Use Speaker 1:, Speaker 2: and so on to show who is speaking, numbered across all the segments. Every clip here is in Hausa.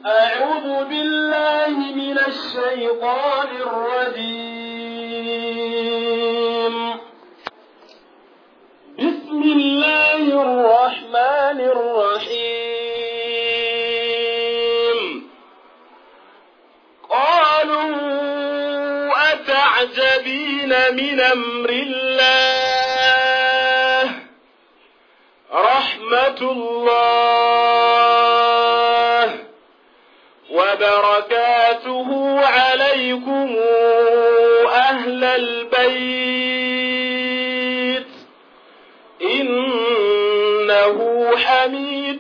Speaker 1: أعوذ بالله من الشيطان الرجيم بسم الله الرحمن الرحيم قالوا أتعجبين من أمر الله رحمة الله وبركاته عليكم أهل البيت إنه حميد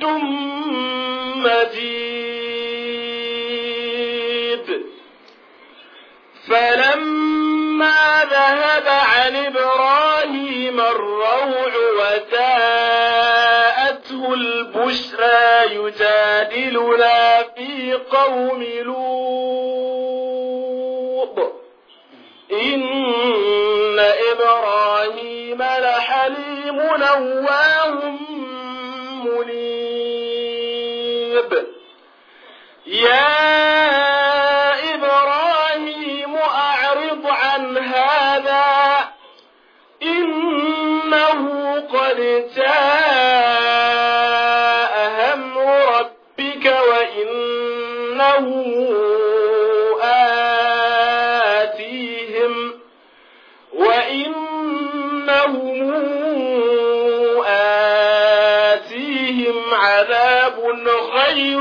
Speaker 1: مجيد فلما ذهب عن إبراهيم الروع وجاءته البشرى يجادلنا في قوم لوط إن إبراهيم لحليم نواه منيب يا إبراهيم أعرض عن هذا إنه قد جاء أمر ربك وإنه آتيهم وإنهم آتيهم عذاب غير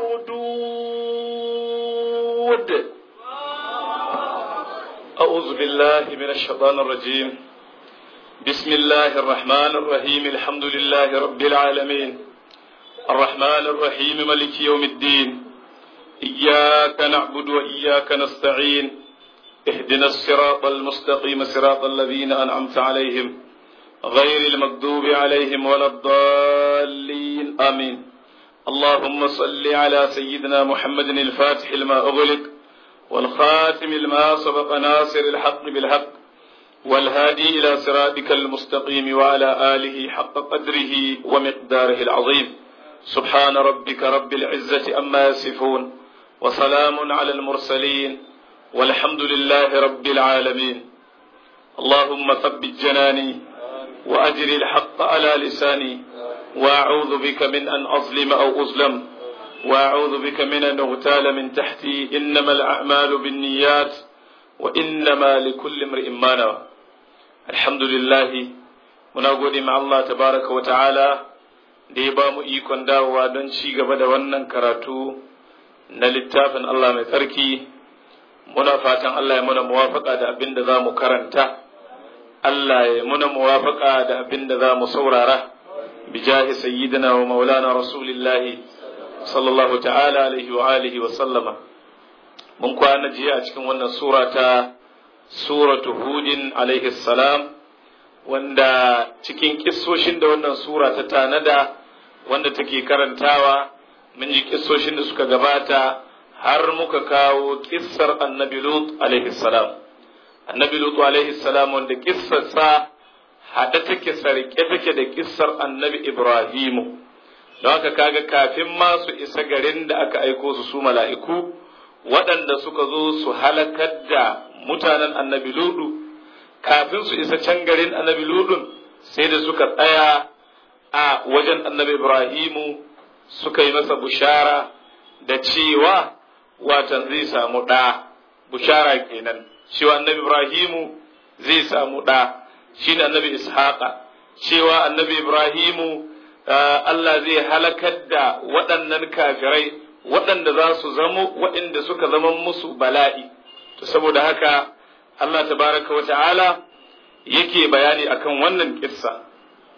Speaker 1: مردود
Speaker 2: أعوذ بالله من الشيطان الرجيم بسم الله الرحمن الرحيم الحمد لله رب العالمين الرحمن الرحيم ملك يوم الدين إياك نعبد وإياك نستعين اهدنا الصراط المستقيم صراط الذين أنعمت عليهم غير المغضوب عليهم ولا الضالين آمين اللهم صل على سيدنا محمد الفاتح لما أغلق والخاتم لما سبق ناصر الحق بالحق والهادي إلى صراطك المستقيم وعلى آله حق قدره ومقداره العظيم سبحان ربك رب العزة أما يصفون وسلام على المرسلين والحمد لله رب العالمين اللهم ثبت جناني وأجر الحق على لساني وأعوذ بك من أن أظلم أو أظلم وأعوذ بك من أن أغتال من تحتي إنما الأعمال بالنيات وإنما لكل امرئ ما نوى الحمد لله muna gode ma Allah tabaraka wa ta'ala da ya ba mu ikon dawowa don ci gaba da wannan karatu na littafin Allah mai tsarki muna fatan Allah ya muna muwafaka da abin da za mu karanta Allah ya muna muwafaka da abin da za mu saurara bijahi sayyidina wa maulana rasulillahi sallallahu ta'ala alaihi wa alihi wa sallama mun kwana jiya a cikin wannan sura ta suratu hudin alaihi salam wanda cikin kissoshin da wannan sura ta tanada wanda take karantawa mun ji kissoshin da suka gabata har muka kawo kissar annabi lut alaihi salam annabi lut alaihi salam wanda kissarsa hada take sarke take da kissar annabi ibrahimu don haka kaga kafin ma su isa garin da aka aiko su su mala'iku waɗanda suka zo su halakar da mutanen annabi ludu kafin su isa can garin annabi ludun sai da suka tsaya a wajen annabi ibrahimu suka yi masa bushara da cewa watan zai samu ɗa bushara kenan cewa annabi ibrahimu zai samu ɗa shine annabi ishaqa cewa annabi ibrahimu Allah zai halakar da waɗannan kafirai waɗanda za su zamo waɗanda suka zama musu bala'i to saboda haka Allah tabaraka wa ta'ala yake bayani akan wannan kissa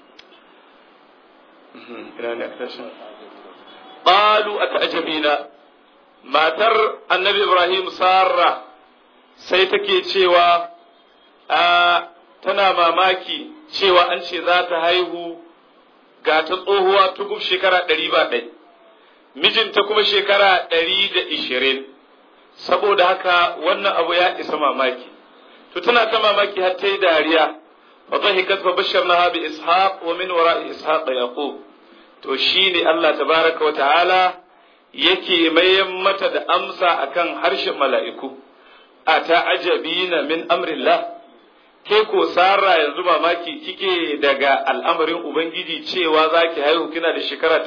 Speaker 2: qalu ata'jabina matar annabi Ibrahim Sarra sai take cewa a tana mamaki cewa an ce za ta haihu ga ta tsohuwa tugub shekara ɗari ba ɗai mijinta kuma shekara ɗari da ishirin saboda haka wannan abu ya isa mamaki to tana ta mamaki har ta yi dariya fa dhahikat fa basharnaha bi ishaq wa min wara'i ishaq yaqub to shine Allah tabaraka wa ta'ala yake mayan mata da amsa akan harshen mala'iku a ta'ajabina min amrillah ke ko sara yanzu mamaki kike daga al'amarin ubangiji cewa zaki haihu kina da shekara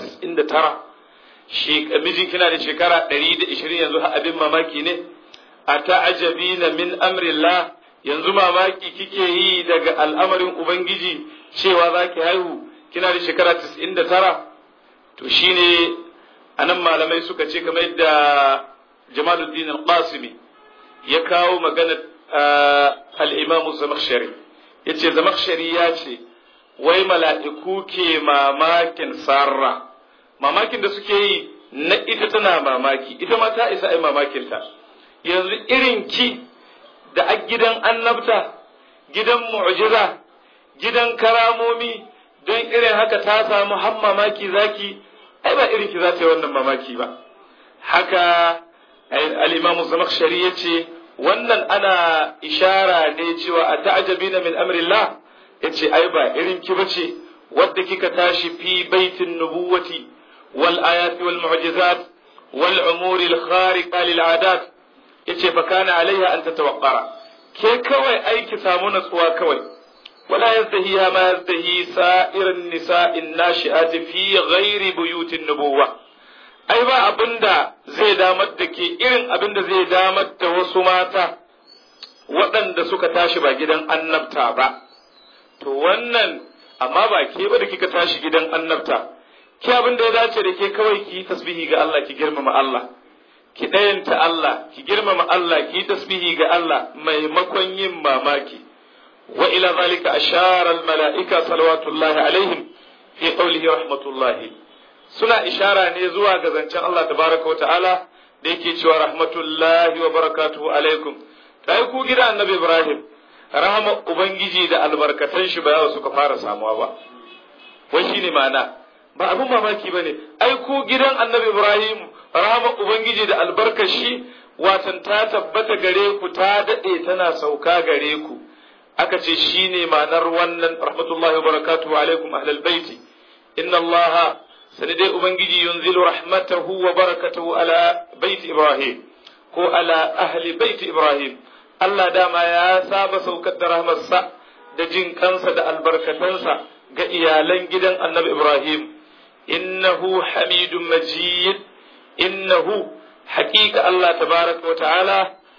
Speaker 2: 99 mijin kina da shekara 120 yanzu abin mamaki ne a ta'ajabina min amrillah yanzu mamaki kike yi daga al'amarin ubangiji cewa zaki haihu kina da shekara 99 to shine anan malamai suka ce kamar yadda Jamaluddin al-Qasimi ya kawo magana al-Imam Zamakhshari yace Zamakhshari ya ce wai mala'iku ke mamakin sarra mamakin da suke yi na ita tana mamaki ita ma ta isa ai mamakin ta yanzu irin ki da a gidan annabta gidan mu'jiza gidan karamomi don irin haka ta samu har mamaki zaki ai ba irin ki za ta yi wannan mamaki ba haka al-imam zamakhshari yace wannan ana ishara ne cewa a ta'jabina min amrillah yace ai ba irin ki bace wadda kika tashi fi baitin nubuwati wal ayati wal mu'jizat wal umuri al khariqa lil adat yace fa kana alaiha an tatawaqqara ke kawai aiki samu natsuwa kawai ولا يزدهيها ما يزدهي سائر النساء الناشئات في غير بيوت النبوة ai ba abinda zai damar da ke irin abinda zai damar da wasu mata waɗanda suka tashi ba gidan annabta ba to wannan amma ba ke ba da kika tashi gidan annabta ke abin da ya dace da ke kawai ki yi tasbihi ga Allah ki girmama Allah ki ɗayanta Allah ki girmama Allah ki yi tasbihi ga Allah maimakon yin mamaki وإلى ذلك أشار الملائكة صلوات الله عليهم في قوله رحمة الله سنة إشارة نزوى غزنشان الله تبارك وتعالى ديكي شوى رحمة الله وبركاته عليكم تايكو جدا النبي إبراهيم rahama Ubangiji da albarkatan shi ba yawa suka fara samuwa ba, wai shi ne ma'ana, ba abin mamaki ba ne, ai ku gidan annabi Ibrahim rahama Ubangiji da albarkar shi watan ta tabbata gare ku ta daɗe tana sauka gare ku. aka ce shi ne ma'anar wannan rahmatullahi wa barakatuhu alaikum ahlal baiti inna allaha sani dai ubangiji yunzilu rahmatahu wa barakatuhu ala baiti ibrahim ko ala ahli baiti ibrahim Allah dama ya saba saukar da rahmarsa da jin kansa da albarkatansa ga iyalan gidan annabi ibrahim innahu hamidun majid innahu haƙiƙa Allah tabaraka wa ta'ala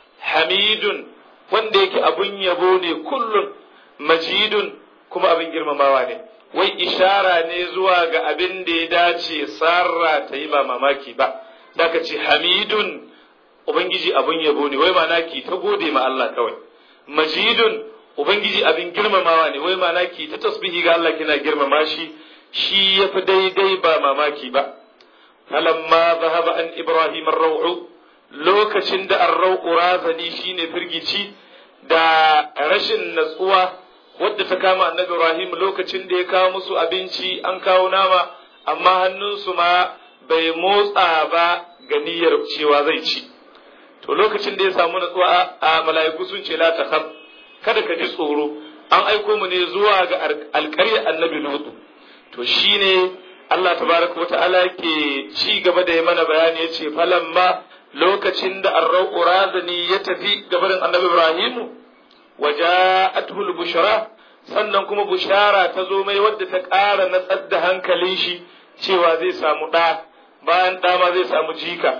Speaker 2: hamidun wanda yake abun yabo ne kullum majidun kuma abin girmamawa ne wai ishara ne zuwa ga abin da ya dace sarra ta yi ba mamaki ba ka ce hamidun ubangiji abun yabo ne wai mana ki ta gode ma Allah kawai majidun ubangiji abin girmamawa ne wai mana ki ta tasbihi ga Allah kina girmama shi shi yafi daidai ba mamaki ba falamma zahaba an ibrahim ar-raw'u lokacin da arrau razani shine firgici da rashin natsuwa wadda ta kama annabi Ibrahim lokacin da ya kawo musu abinci an kawo nama amma hannunsu ma bai motsa ba ga niyyar cewa zai ci to lokacin da ya samu natsuwa a mala'iku sun ce la takhaf kada ka ji tsoro an aiko mu ne zuwa ga alƙarya annabi Lutu to shine Allah tabaraka wa ta'ala ke ci gaba da ya mana bayani ya ce falamma lokacin da arrau razani ya tafi gabarin annabi Ibrahimu wa ja'atuhul bushra sannan kuma bushara ta zo mai wadda ta ƙara natsar da hankalin shi cewa zai samu ɗa bayan ɗa ma zai samu jika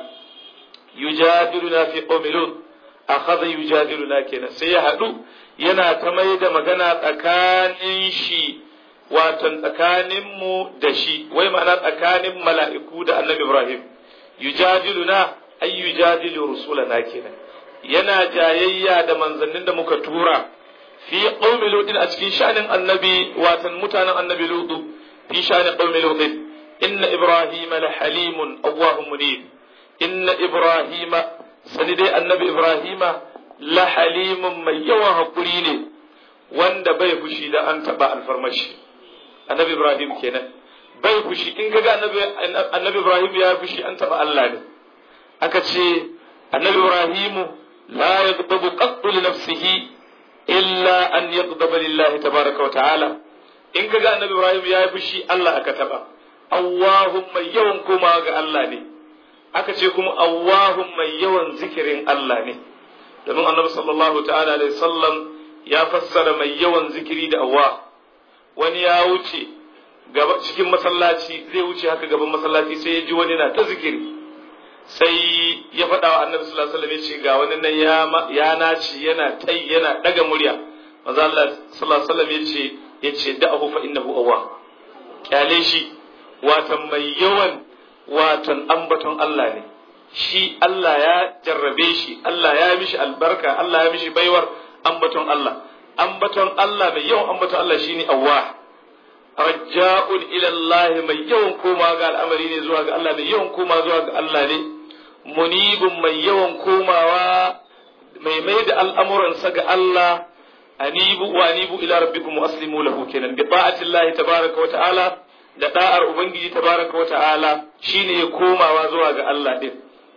Speaker 2: yujadiluna fi qawmi lut akhadha yujadiluna kenan sai ya haɗu yana ta mai da magana tsakanin shi watan tsakanin mu da shi wai ma'ana tsakanin mala'iku da annabi Ibrahim yujadiluna ay yujadilu rusulana kenan yana jayayya da manzannin da muka tura fi qaumi lutin a cikin shanin annabi watan mutanen annabi lutu fi shanin qaumi lutin inna ibrahima la halimun awwahum munib inna ibrahima sani dai annabi ibrahima la halimun mai yawan hakuri ne wanda bai fushi da an taba alfarmashi annabi ibrahim kenan bai fushi in kaga annabi annabi ibrahim ya fushi an taba Allah ne aka ce annabi ibrahimu la yaghdabu qattu li nafsihi illa an yaghdaba lillahi tabaraka wa ta'ala in kaga annabi ibrahim ya fushi Allah aka taba Allahumma yawan koma ga Allah ne aka ce kuma awwahun mai yawan zikirin Allah ne domin annabi sallallahu ta'ala alaihi sallam ya fassara mai yawan zikiri da awwa wani ya wuce gaba cikin masallaci zai wuce haka gaban masallaci sai ya ji wani na ta zikiri sai ya faɗa wa annabi sallallahu alaihi wasallam ya ce ga wani nan ya ya naci yana tai yana daga murya manzo Allah sallallahu alaihi wasallam ya ce ya ce da'ahu fa innahu awwa kyale shi watan mai yawan watan ambaton Allah ne shi Allah ya jarrabe shi Allah ya mishi albarka Allah ya mishi baiwar ambaton Allah ambaton Allah mai yawan ambaton Allah shine awwa raja'un ila Allah mai yawan koma ga al'amari ne zuwa ga Allah mai yawan koma zuwa ga Allah ne munibun mai yawan komawa mai mai da al'amuransa ga Allah anibu wa anibu ila rabbikum wa aslimu lahu kenan bi ta'ati Allah tabaraka wa ta'ala da da'ar ubangiji tabaraka wa ta'ala shine ya komawa zuwa ga Allah din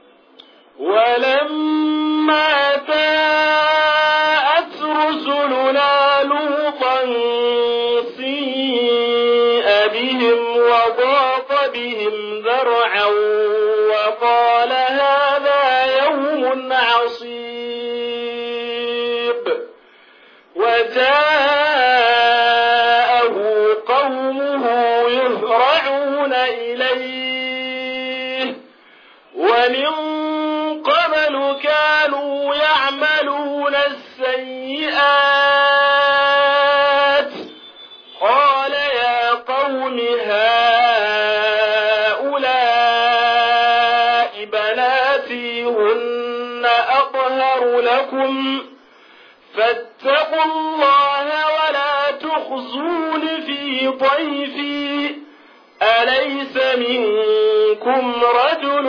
Speaker 1: ولما جاءت رسلنا لوطا سيء بهم وضاق بهم ذرعا وقال هذا يوم عصيب وجاءه قومه يهرعون إليه ومن قبل كانوا يعملون السيئات قال يا قوم هؤلاء بناتي هن أطهر لكم فاتقوا الله ولا تخزون في ضيفي أليس منكم رجل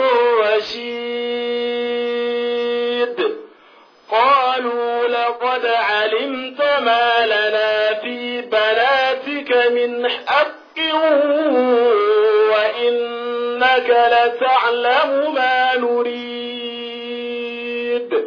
Speaker 1: رشيد قالوا لقد علمت ما لنا في بناتك من حق وإنك لتعلم ما نريد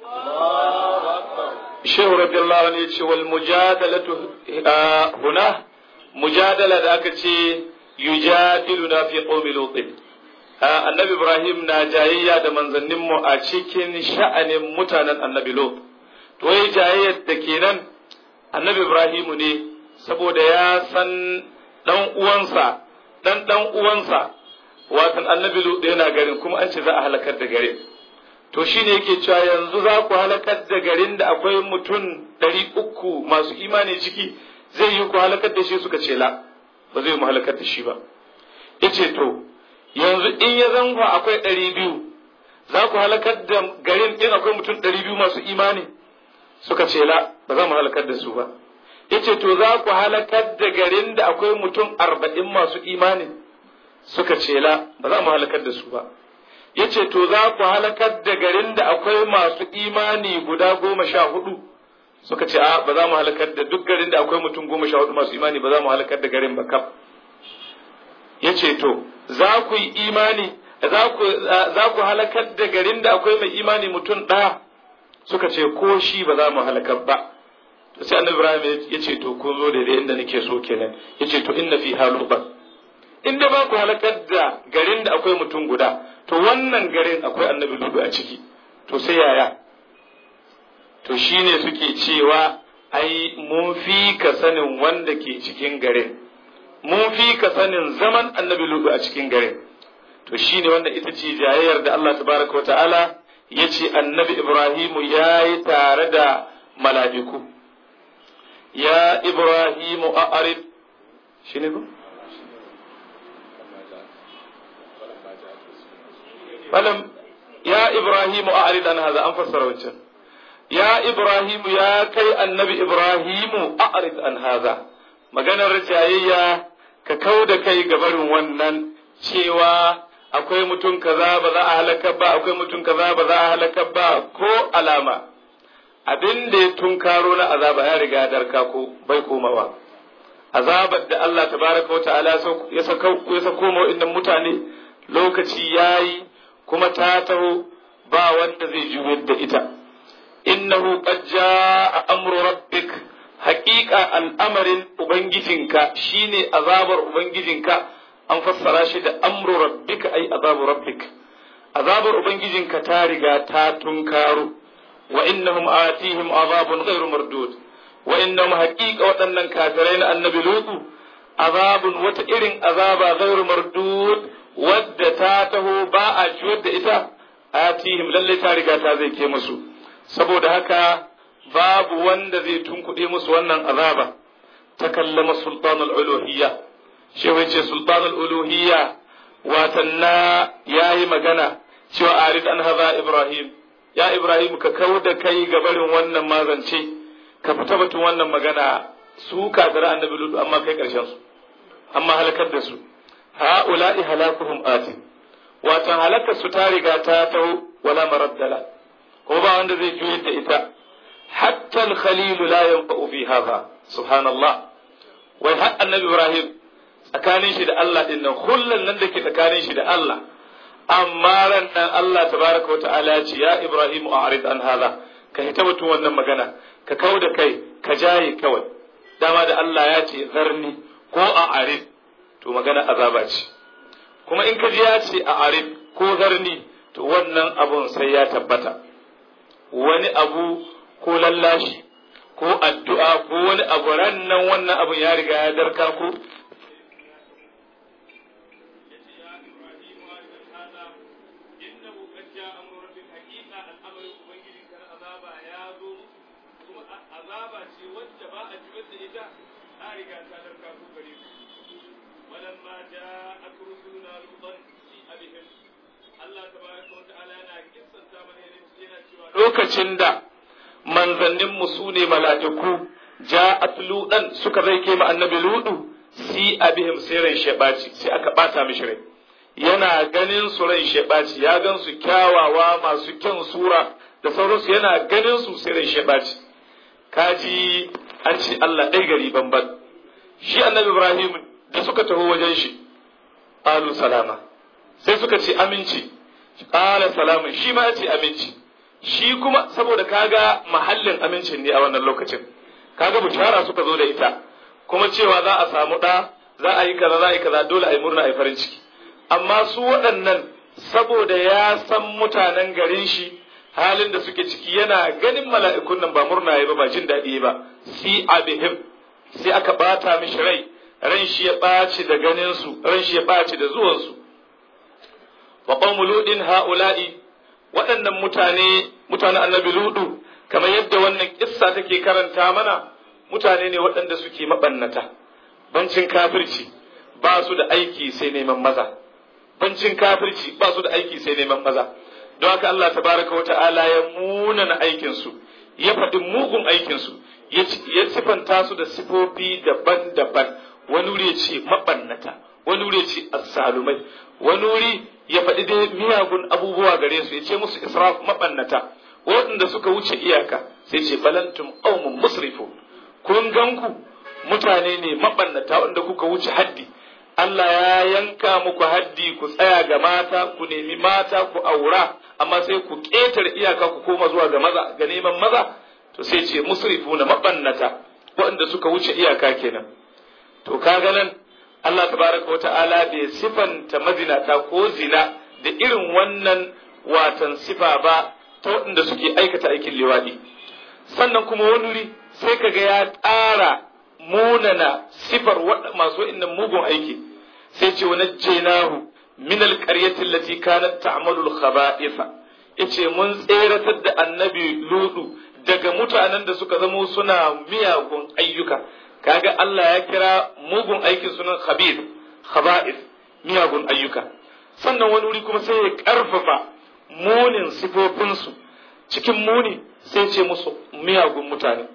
Speaker 2: shehu radiyallahu anhu yace wal mujadalatu huna mujadala da aka ce yujadiluna fi qaumi lut annabi ibrahim na jayayya da manzannin mu a cikin sha'anin mutanen annabi lut to yayi jayayyar da kenan annabi ibrahimu ne saboda ya san dan uwansa dan dan uwansa watan annabi lut yana garin kuma an ce za a halakar da garin to shi ne yake cewa yanzu za ku halakar da garin da akwai mutum ɗari uku masu imani ciki zai yi ku halakar da shi suka ce la ba zai mu halakar da shi ba ya ce to yanzu in ya zango akwai ɗari biyu za ku halakar da garin in akwai mutum ɗari biyu masu imani suka ce la ba za mu halakar da su ba ya ce to za ku halakar da garin da akwai mutum arba'in masu imani suka ce la ba za mu halakar da su ba ya ce to za ku halakar da garin da akwai masu imani guda goma sha hudu suka ce a ba za mu halakar da duk garin da akwai mutum goma sha hudu masu imani ba za mu halakar da garin ba kaf ya ce to za ku yi imani za ku halakar da garin da akwai mai imani mutum ɗaya suka ce ko shi ba za mu halakar ba to sai annabi ibrahim ya ce to kun zo daidai inda nake so kenan ya ce to inna fi haluban inda ba ku halakar da garin da akwai mutum guda to wannan garin akwai annabi ludu a ciki to sai yaya to shine suke cewa ai mun fi ka sanin wanda ke cikin garin mun fi ka sanin zaman annabi ludu a cikin garin to shine wanda ita ce jayayyar da Allah tabaraka wa ta'ala ya ce annabi ibrahimu ya yi tare da mala'iku ya ibrahimu a arif shi ne ba falam ya ibrahimu a arid an haza an fassara wancan ya ibrahimu ya kai annabi ibrahimu a arid an haza maganar jayayya ka kau da kai gabarin wannan cewa akwai mutum kaza ba za a halaka ba akwai mutum kaza ba za a halaka ba ko alama abin da ya tunkaro na azaba ya riga darka ko bai komawa azabar da Allah tabaraka wa ta'ala ya sako ya sako mu mutane lokaci yayi kuma ta taho ba wanda zai juyar da ita innahu qad jaa amru rabbik haqiqa al'amarin ubangijinka shine azabar ubangijinka an fassara shi da amru rabbika ay azabu rabbik azabar ubangijinka ta riga ta tunkaro wa innahum atihim azabun ghairu mardud wa innahum haqiqa waɗannan kafirai na annabi lutu azabun wata irin azaba ghairu mardud wadda ta taho ba a ciwar da ita atihim lalle ta riga ta zai ke musu saboda haka babu wanda zai tunkuɗe musu wannan azaba ta kallama sultanul uluhiyya shi ce sultanul uluhiyya watan na yayi magana cewa arid an haza ibrahim ya ibrahim ka kau da kai ga barin wannan mazance ka fita batun wannan magana su kafira annabi lutu amma kai karshen su amma halakar da su ha'ula'i halakuhum ati watan halakar su ta riga ta tau wala maraddala ko ba wanda zai juyar da ita hatta al-khalil la yanfa'u fi hadha subhanallah wai har annabi ibrahim tsakanin shi da Allah din nan hullan nan da ke tsakanin shi da Allah amma ran nan Allah tabaraka wa ta'ala ya ce ya ibrahim a'rid an hadha ka hita batun wannan magana ka kau da kai ka jaye kawai dama da Allah ya ce zarni ko a'rid to magana azaba ce kuma in ka ji ya ce a'rid ko zarni to wannan abun sai ya tabbata wani abu ko lallashi ko addu'a ko wani abu ran nan wannan abun ya riga ya darka ko
Speaker 3: azaba ce wacce ba a jibar da ita ta riga ta darka ku gare ku walamma ja'at rusuluna lutan fi abihim Allah tabaraka wa ta'ala yana kissanta mana yana cewa
Speaker 2: lokacin da manzannin mu su ne mala'iku ja'at ludan suka zai ke annabi ludu si abihim sai ran shebaci sai aka bata mishi rai yana ganin su ran shebaci ya gan su kyawawa masu kyan sura da sauransu yana ganin su sai ran shebaci kaji an ce Allah ɗai gari banban shi annabi Ibrahim da suka taho wajen shi alu salama sai suka ce aminci ƙala salamun shi ma ya ce aminci shi kuma saboda kaga mahallin amincin ne a wannan lokacin kaga bushara suka zo da ita kuma cewa za a samu ɗa za a yi kaza za a yi kaza dole a yi murna a yi farin ciki amma su waɗannan saboda ya san mutanen garin shi halin da suke ciki yana ganin mala'ikun nan ba murna ya ba ba jin daɗi ba si abihim sai aka bata mishi rai ran shi ya ɓaci da ganin su ran shi ya ɓaci da zuwan su wa qawmu ludin haula'i waɗannan mutane mutanen annabi ludu kamar yadda wannan kissa take karanta mana mutane ne waɗanda suke mabannata bancin kafirci ba su da aiki sai neman maza bancin kafirci ba su da aiki sai neman maza don haka Allah tabaraka wa ta'ala ya munana aikinsu ya faɗi mugun aikinsu ya sifanta su da sifofi daban-daban wani wuri ya ce maɓannata wani wuri ya ce assalumai wani wuri ya faɗi dai miyagun abubuwa gare su ya ce musu israf maɓannata waɗanda suka wuce iyaka sai ce balantum qaumun musrifu kun ganku mutane ne maɓannata wanda kuka wuce haddi Allah ya yanka muku haddi ku tsaya ga mata ku nemi mata ku aura amma sai ku ƙetare iyaka ku koma zuwa ga maza ga neman maza to sai ce musrifu na mabannata waɗanda suka wuce iyaka kenan to kaga nan Allah tabaraka wa ta'ala bai sifanta mazinata ko zina da irin wannan watan sifa ba ta waɗanda suke aikata aikin liwaɗi sannan kuma wani wuri sai kaga ya ƙara munana sifar masu waɗannan mugun aiki sai ce wani jenahu min alƙaryati allati kanat ta'malu al-khaba'itha yace mun tseratar da annabi ludu daga mutanen da suka zamo suna miyagun ayyuka kaga Allah ya kira mugun aikin sunan khabith khaba'ith miyagun ayyuka sannan wani wuri kuma sai ya karfafa munin sifofinsu cikin muni sai ce musu miyagun mutane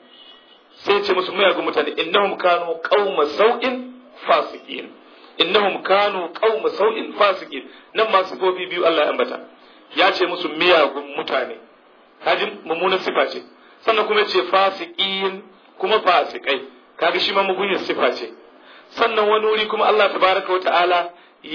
Speaker 2: sai ce musu miyagun mutane innahum kanu qauma sau'in fasiqin innahum kanu qauma sau'in fasiqin nan ma sifofi biyu Allah ya ambata ya ce musu miyagun mutane kaji mummunan sifa ce sannan kuma ce fasiqin kuma fasikai kaga shi ma mugunyar sifa ce sannan wani wuri kuma Allah tabaraka wata'ala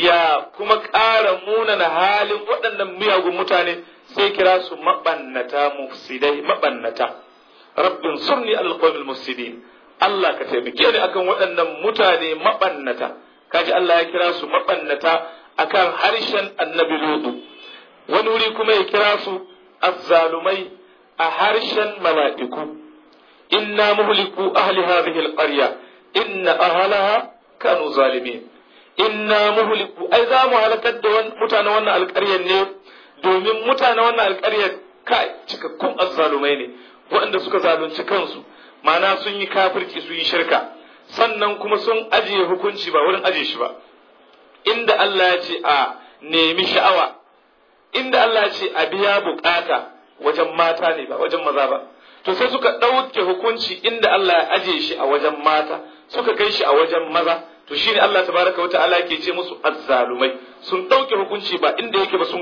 Speaker 2: ya kuma ƙara munana halin waɗannan miyagun mutane sai kira su mabannata mufsidai mabannata rabbin sunni alqawmil mufsidin Allah ka taimake ni akan waɗannan mutane mabannata kaji Allah ya kira su mabannata akan harshen annabi ludu wani wuri kuma ya kira su azzalumai a harshen mala'iku inna muhliku ahli hadhihi alqarya inna ahlaha kanu zalimin inna muhliku ai za mu halakar da mutanen wannan alƙaryar ne domin mutanen wannan alƙaryar kai cikakkun azzalumai ne waɗanda suka zalunci kansu ma'ana sun yi kafirci sun yi shirka sannan kuma sun ajiye hukunci ba wurin ajiye shi ba inda Allah ya ce a nemi sha'awa inda Allah ya ce a biya bukata wajen mata ne ba wajen maza ba to sai suka ɗauke hukunci inda Allah ya ajiye shi a wajen mata suka kai shi a wajen maza to shine Allah tabaraka wa ta'ala yake ce musu azzalumai sun ɗauke hukunci ba inda yake ba sun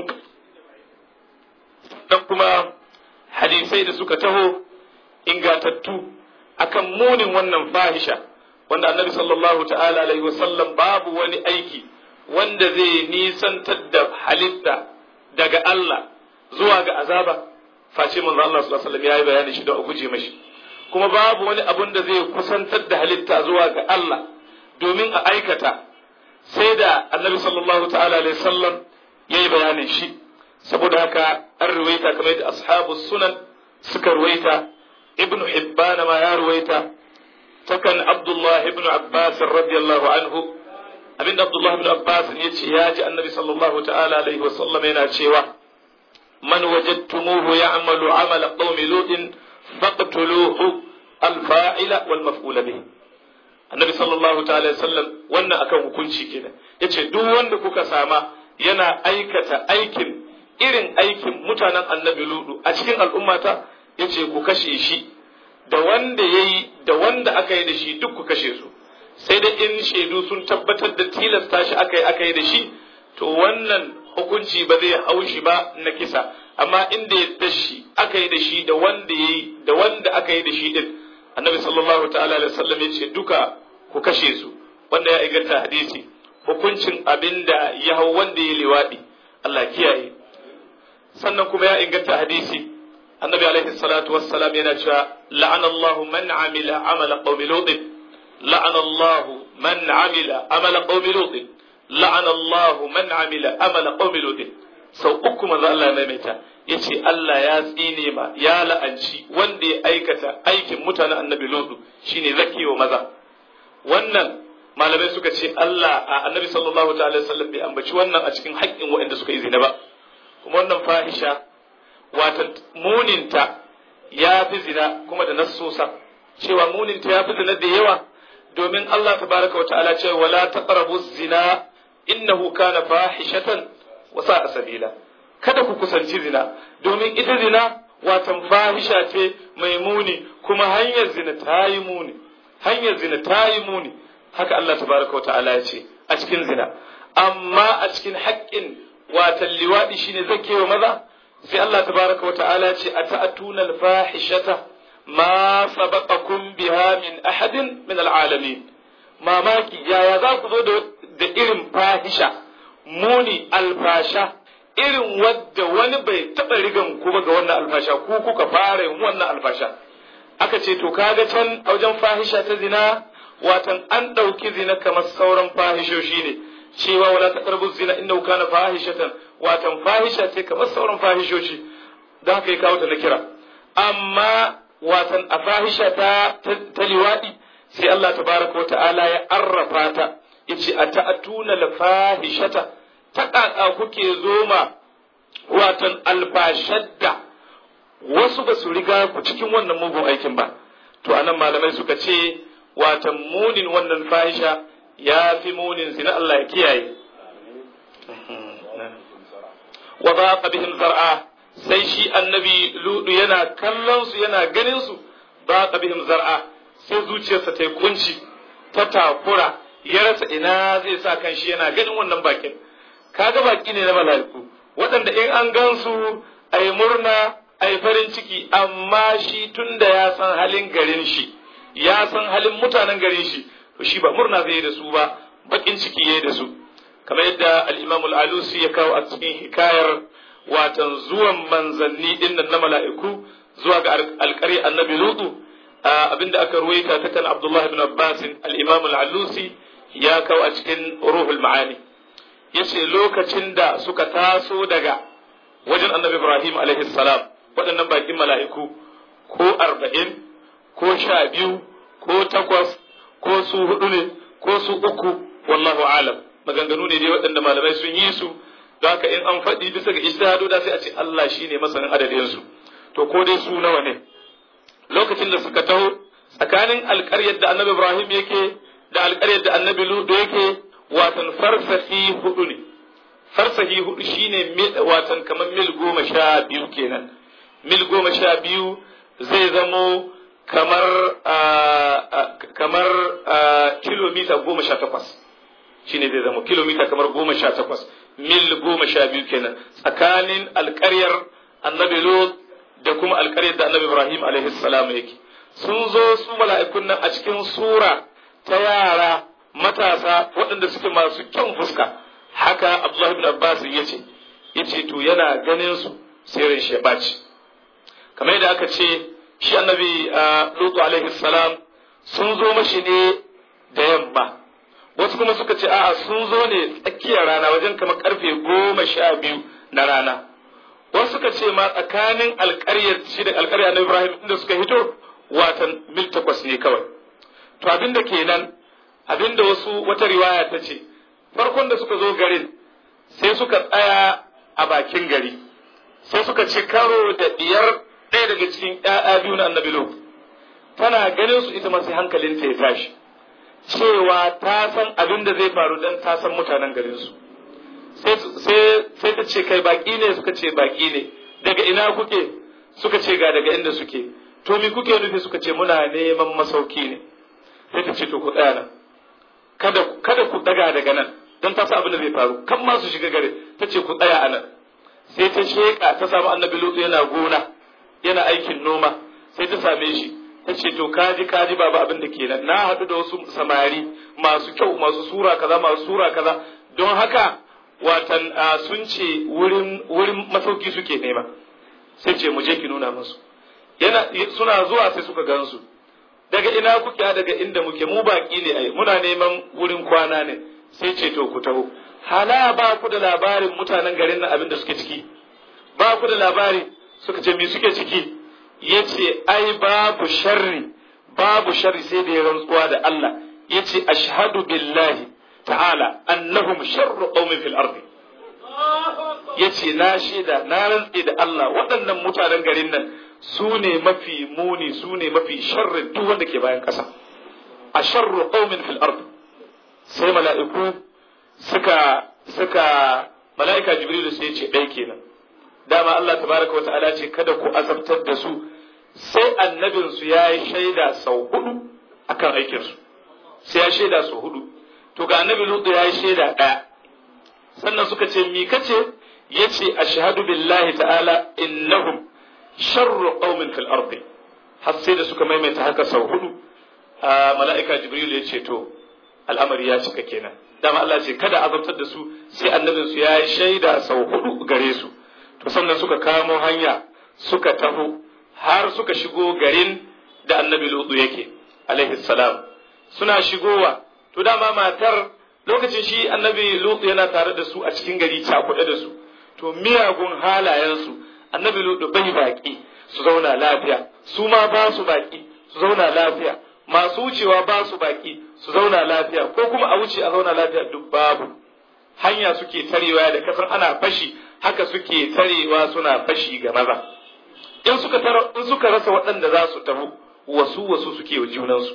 Speaker 2: dan kuma hadisai da suka taho ingatattu akan munin wannan fahisha wanda annabi sallallahu ta'ala alaihi wasallam babu wani aiki wanda zai nisantar da halitta daga Allah zuwa ga azaba face manzo Allah sallallahu alaihi wasallam yayi bayani shi don a guje mashi kuma babu wani abun da zai kusantar da halitta zuwa ga Allah domin a aikata sai da annabi sallallahu ta'ala alaihi wasallam yayi bayanin shi saboda haka an ruwaita kamar yadda ashabu sunan suka ruwaita ibn hibban ma ya ruwaita takan abdullah ibn abbas radiyallahu anhu abinda abdullah ibn abbas ya ce ya ji annabi sallallahu ta'ala alaihi wa sallam yana cewa man wajadtumuhu ya'malu amala qaumi lutin faqtuluhu al-fa'ila wal maf'ula bihi annabi sallallahu ta'ala alaihi wasallam wannan akan hukunci kenan yace duk wanda kuka sama yana aikata aikin irin aikin mutanen annabi ludu a cikin al'ummata ya ce ku kashe shi da wanda ya yi da wanda aka yi da shi duk ku kashe su sai da in shaidu sun tabbatar da tilasta shi aka yi aka yi da shi to wannan hukunci ba zai hau shi ba na kisa amma inda ya da shi aka yi da shi da wanda ya yi da wanda aka yi da shi din annabi sallallahu ta'ala alaihi wasallam ya ce duka ku kashe su wanda ya inganta hadisi hukuncin abinda ya hau wanda ya liwadi Allah kiyaye sannan kuma ya inganta hadisi annabi alaihi salatu wassalam yana cewa la'ana Allahu man amila amala qaumi lut la'ana Allahu man amila amala qaumi lut la'ana Allahu man amila amala qaumi lut sau uku manzo Allah ya maimaita yace Allah ya tsine ma ya la'anci wanda ya aikata aikin mutanen annabi lut shine zakiyo maza wannan malamai suka ce Allah a annabi sallallahu ta'ala sallam bai ambaci wannan a cikin haƙƙin waɗanda suka yi zina ba kuma wannan fahisha wata muninta ya fi zina kuma da nassosa cewa muninta ya fi zina da yawa domin Allah tabaraka wa ta'ala ce wala taqrabu zina innahu kana fahishatan wa sa'a sabila kada ku kusanci zina domin ita zina watan fahisha ce mai muni kuma hanyar zina ta yi muni hanyar zina ta yi muni haka Allah tabaraka wa ta'ala ya ce a cikin zina amma a cikin haƙƙin watan liwaɗi shine zakewa maza sai Allah tabaraka wa ta'ala ce a ta'atuna al-fahishata ma sabaqakum biha min ahadin min al-alamin mamaki yaya za ku zo da irin fahisha muni alfasha irin wadda wani bai taɓa rigan ku ba ga wannan alfasha ku kuka fara yin wannan alfasha aka ce to kaga can a wajen fahisha ta zina watan an ɗauki zina kamar sauran fahishoshi ne cewa wala taqrabu zina innahu kana fahishatan watan fahisha ce kamar sauran fahishoshi da haka ya kawo ta na kira amma watan a fahisha ta ta liwadi sai Allah tabaraka wata'ala ya arrafa ta yace ata'atuna la fahishata ta kaka kuke zoma watan alfashadda wasu ba su riga ku cikin wannan mugun aikin ba to anan malamai suka ce watan munin wannan fahisha ya fi munin zina Allah ya kiyaye wa baqa bihim zar'a sai shi annabi ludu yana kallon su yana ganin su baqa bihim zar'a sai zuciyarsa ta yi kunci ta takura ya rasa ina zai sa kan shi yana ganin wannan bakin kaga baki ne na mala'iku waɗanda in an gansu a yi murna a yi farin ciki amma shi tun da ya san halin garin shi ya san halin mutanen garin shi to shi ba murna zai yi da su ba bakin ciki ya yi da su kamar yadda al-imam al-alusi ya kawo a cikin hikayar watan zuwan manzanni din nan na mala'iku zuwa ga alƙari annabi lutu abinda aka ruwaita ta kan abdullah ibn abbas al-imam al-alusi ya kawo a cikin ruhul ma'ani yace lokacin da suka taso daga wajen annabi Ibrahim alaihi salam waɗannan bakin mala'iku ko arba'in ko sha biyu ko takwas ko su hudu ne ko su uku wallahu alam maganganu ne dai waɗanda malamai sun yi su don haka in an faɗi bisa ga ijtihadu da sai a ce Allah shine masanin adadin su to ko dai su nawa ne lokacin da suka taho tsakanin alƙaryar da annabi Ibrahim yake da alƙaryar da annabi Lut yake watan farsahi hudu ne farsahi hudu shine watan kamar mil goma sha biyu kenan mil goma sha biyu zai zamo kamar kamar kilomita goma sha takwas shine zai zamo kilomita kamar goma sha takwas mil goma sha biyu kenan tsakanin alƙaryar annabi Lut da kuma alƙaryar da annabi Ibrahim alaihi salam yake sun zo su mala'ikun nan a cikin sura ta yara matasa waɗanda suke masu kyan fuska haka Abdullah ibn Abbas ya ce ya ce to yana ganin su sai ran shi ya ɓaci kamar yadda aka ce shi annabi Lutu alaihi salam sun zo mashi ne da yamma wasu kuma suka ce a'a sun zo ne tsakiyar rana wajen kamar karfe goma sha biyu na rana wasu suka ce ma tsakanin alƙaryar shi da alƙaryar na Ibrahim inda suka hito watan mil takwas ne kawai to abinda kenan abinda wasu wata riwaya ta ce farkon da suka zo garin sai suka tsaya a bakin gari sai suka ci karo da diyar ɗaya daga cikin ƴaƴa biyu na annabi Lut tana ganin su ita ma sai hankalinta ya tashi cewa ta san abin da zai faru dan ta san mutanen garin su sai ta ce kai baki ne suka ce baki ne daga ina kuke suka ce ga daga inda suke to mi kuke nufi suka ce muna neman masauki ne sai ta ce to ku tsaya nan kada kada ku daga daga nan don ta sa abin da zai faru kan ma su shiga gare ta ce ku tsaya a nan sai ta sheka ta samu annabi lutu yana gona yana aikin noma sai ta same shi ta ce to kaji kaji babu abin da kenan na haɗu da wasu samari masu kyau masu sura kaza masu sura kaza don haka watan sun ce wurin wurin masauki suke nema sai ce mu je ki nuna musu yana suna zuwa sai suka gansu daga ina kuke daga inda muke mu baki ne ai muna neman wurin kwana ne sai ce to ku taho hala ba ku da labarin mutanen garin nan abin da suke ciki ba ku da labari suka ce me suke ciki yace ai babu sharri babu sharri sai da ya rantsuwa da Allah yace ashhadu billahi ta'ala annahum sharru qaumin fil ardi yace na shaida na rantse da Allah waɗannan mutanen garin nan su ne mafi muni su ne mafi sharrin duk wanda ke bayan ƙasa a sharru qaumin fil ard sai mala'iku suka suka mala'ika jibrilu sai ce ɗai kenan dama Allah tabaraka wa ta'ala ce kada ku azabtar da su sai annabin su yayi shaida sau hudu akan aikin su sai ya shaida sau hudu to ga annabi lutu yayi shaida ɗaya sannan suka ce mi kace yace ashhadu billahi ta'ala innahum sharru qaumin fil ardi har sai da suka maimaita haka sau hudu mala'ika jibril ya ce to al'amari ya cika kenan dama Allah ce kada azabtar da su sai annabin su ya yi shaida sau hudu gare su to sannan suka kamo hanya suka taho har suka shigo garin da annabi lutu yake alaihi salam suna shigowa to dama matar lokacin shi annabi lutu yana tare da su a cikin gari cakuɗe da su to miyagun halayensu annabi lutu bai baki su zauna lafiya su ma ba su baki su zauna lafiya masu wucewa ba su baki su zauna lafiya ko kuma a wuce a zauna lafiya duk babu hanya suke tarewa da kasar ana fashi haka suke tarewa suna fashi ga maza in suka in suka rasa waɗanda za su tafi wasu wasu suke wa junansu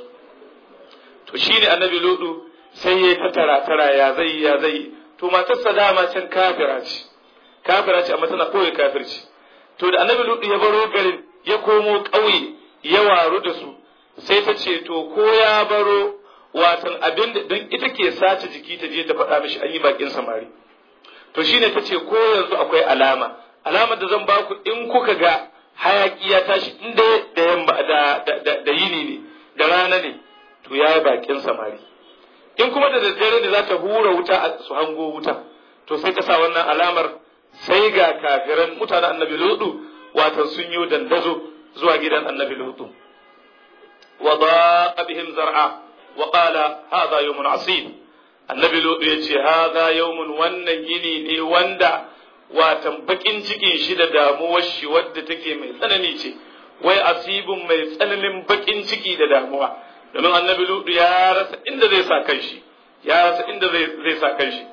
Speaker 2: to shine annabi lutu sai ya ta tara tara ya zai ya zai to matarsa dama can kafira ce kafira ce amma tana koyi kafirci to da annabi lutu ya baro garin ya komo ƙauye ya waru da su sai ta ce to ko ya baro watan abin da don ita ke sace jiki ta je ta faɗa mishi an yi bakin samari to shine ta ce ko yanzu akwai alama alamar da zan baku in kuka ga hayaki ya tashi in da da yamma da da yini ne da rana ne to ya yi bakin samari in kuma da daddare ne za ta hura wuta su hango wuta to sai ta sa wannan alamar sai ga kafiran mutanen annabi lutu watan sun yi dandazo zuwa gidan annabi lutu wa daqa bihim zar'a wa qala hadha yawmun asib annabi lutu yace hadha yawmun wannan yini ne wanda watan bakin cikin shi da damuwar shi wadda take mai tsanani ce wai asibin mai tsananin bakin ciki da damuwa domin annabi ludu ya rasa inda zai sa kanshi ya rasa inda zai sa kanshi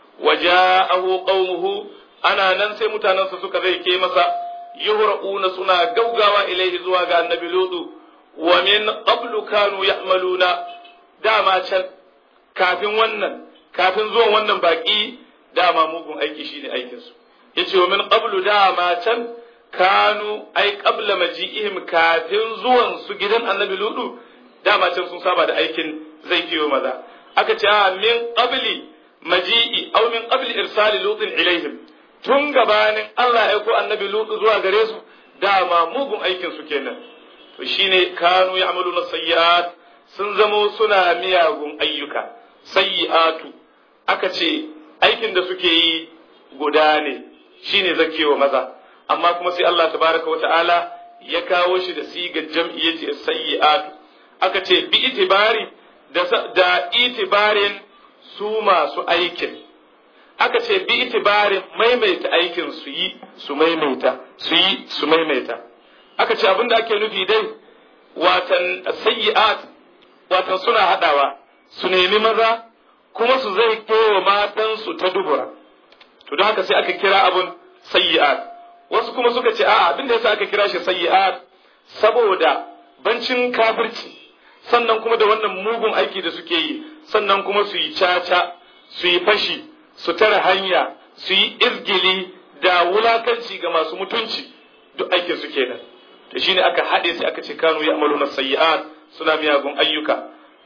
Speaker 2: waja'ahu qaumuhu ana nan sai mutanensa suka zai ke masa yuhra'una suna gaugawa ilaihi zuwa ga annabi ludu wa min qablu kanu ya'maluna dama can kafin wannan kafin zuwan wannan baki dama mugun aiki shine aikin su yace wa min qablu dama can kanu ai qabla maji'ihim kafin zuwan su gidan annabi ludu dama can sun saba da aikin zai kiyo maza aka ce min qabli maji'i aw min qabli irsali lutin ilaihim tun gabanin Allah ya ko annabi lutu zuwa gare su dama mugun aikin su kenan to shine kanu ya'maluna sayyi'at sun zamo suna miyagun ayyuka sayyi'atu aka ce aikin da suke yi guda ne shine zakewa maza amma kuma sai Allah tabaraka wata'ala ya kawo shi da sigar jam'i yace sayyi'atu aka ce bi itibari da, da itibarin su masu aikin aka ce bi itibarin maimaita aikin su yi su maimaita su yi su maimaita aka ce abinda ake nufi dai watan sayyi'at watan suna hadawa su nemi maza kuma su zai kewa matansu ta dubura to don haka sai aka kira abun sayyi'at wasu kuma suka ce a'a abin da yasa aka kira shi sayyi'at saboda bancin kafirci sannan kuma da wannan mugun aiki da suke yi sannan kuma su yi caca su yi fashi su tare hanya su yi izgili da wulakanci ga masu mutunci duk aikin su kenan to shine aka haɗe sai aka ce kanu ya amaluna sayyi'at suna miyagun ayyuka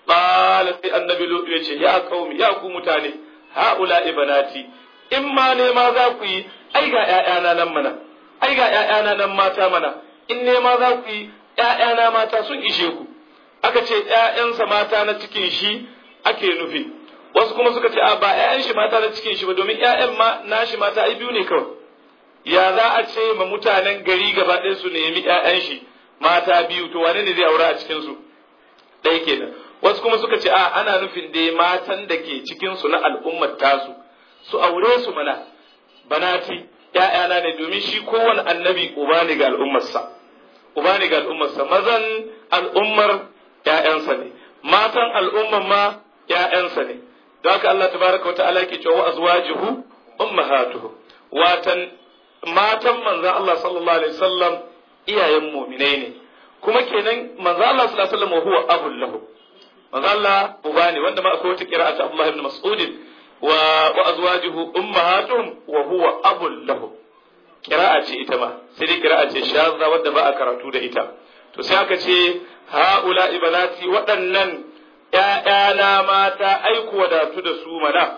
Speaker 2: qala sai annabi lutu ya ce ya qaumi ya ku mutane haula ibanati in ma ne ma za ku yi ai ga ƴaƴana nan mana ai ga ƴaƴana nan mata mana in ne ma za ku yi ƴaƴana mata sun ishe ku aka ce ƴaƴansa mata na cikin shi ake nufi wasu kuma suka ce a ba ƴaƴan shi mata na cikin shi ba domin ƴaƴan ma nashi mata ai biyu ne kawai ya za a ce ma mutanen gari gaba ɗaya su nemi ƴaƴan shi mata biyu to wane ne zai aura a cikin su ɗaya kenan wasu kuma suka ce a ana nufin dai matan da ke cikin su na al'ummar tasu su aure su mana banati ƴaƴana ne domin shi kowane annabi uba ne ga al'ummarsa uba ne ga al'ummarsa mazan al'ummar ƴaƴansa ne matan al'ummar ma ƴaƴansa ne don haka Allah tabaraka wa ta'ala yake cewa azwajuhu ummahatuhu watan matan manzon Allah sallallahu alaihi wasallam iyayen mu'minai ne kuma kenan manzon Allah sallallahu alaihi wasallam huwa abul lahu manzon Allah uba ne wanda ma akwai wata qira'atu Abdullah ibn Mas'ud wa wa azwajuhu ummahatuhum wa huwa abul lahu qira'a ce ita ma sai dai qira'a ce shazza wadda ba a karatu da ita to sai aka ce haula ibanati waɗannan ‘ya'yana mata aiku wadatu da su mana,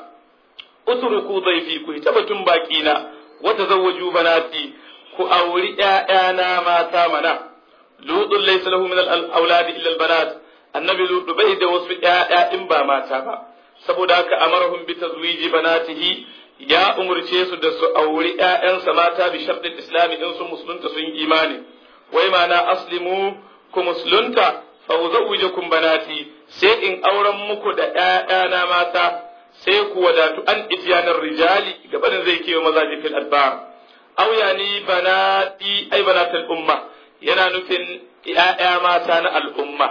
Speaker 2: utruku zaifi ku ta batun baƙi na, wata zawaju banati ku auri ‘ya'yana mata mana, lutsun laisa lahu min al'auladi illa banat annabi lutu bai da wasu ‘ya'ya in ba mata ba, saboda haka amarahum bi tazwiji banatihi ya umurce su da su auri ‘ya'yansa mata bi sharɗin islami in sun musulunta sun yi imani, wai mana aslimu ku musulunta fa uzawwijukum banati sai in auren muku da ƴaƴana mata sai ku wadatu an ityanar rijali gabanin zai kewa mazaji fil adbar aw yani banati ay banatul umma yana nufin ƴaƴa mata na al'umma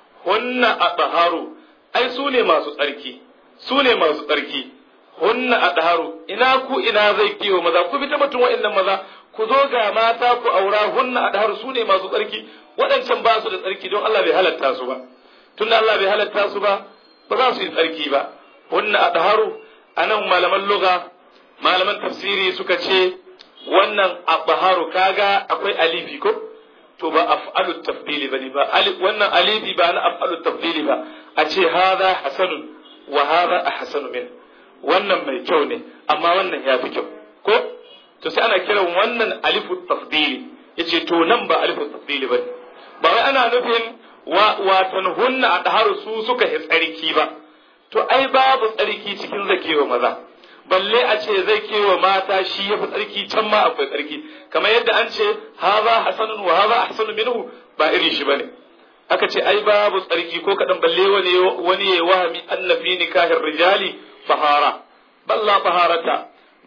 Speaker 2: hunna athaharu ai su ne masu tsarki su ne masu tsarki hunna athaharu ina ku ina zai kewa maza ku bi ta batun wa'annan maza ku zo ga mata ku aura hunna athaharu su ne masu tsarki waɗancan ba su da tsarki don Allah bai halatta su ba tunda Allah bai halatta su ba ba za su yi tsarki ba wannan adharu anan malaman lugha malaman tafsiri suka ce wannan adharu kaga akwai alifi ko to ba af'alu tafdili bane ba alif wannan alifi ba na af'alu tafdili ba a ce hadha hasanun wa hadha ahsanu min wannan mai kyau ne amma wannan ya fi kyau ko to sai ana kiran wannan alifu tafdili yace to nan ba alifu tafdili bane ba wai ana nufin watan hunna a ɗaharu su suka yi tsarki ba, to ai babu tsarki cikin zakewa maza, balle a ce zai kewa mata shi ya fi tsarki can ma akwai tsarki, kamar yadda an ce haza hasanun wa haza hasanu minhu ba iri shi bane. Aka ce ai babu tsarki ko kaɗan balle wani wani ya wahami annafi nikahin rijali fahara, balla faharata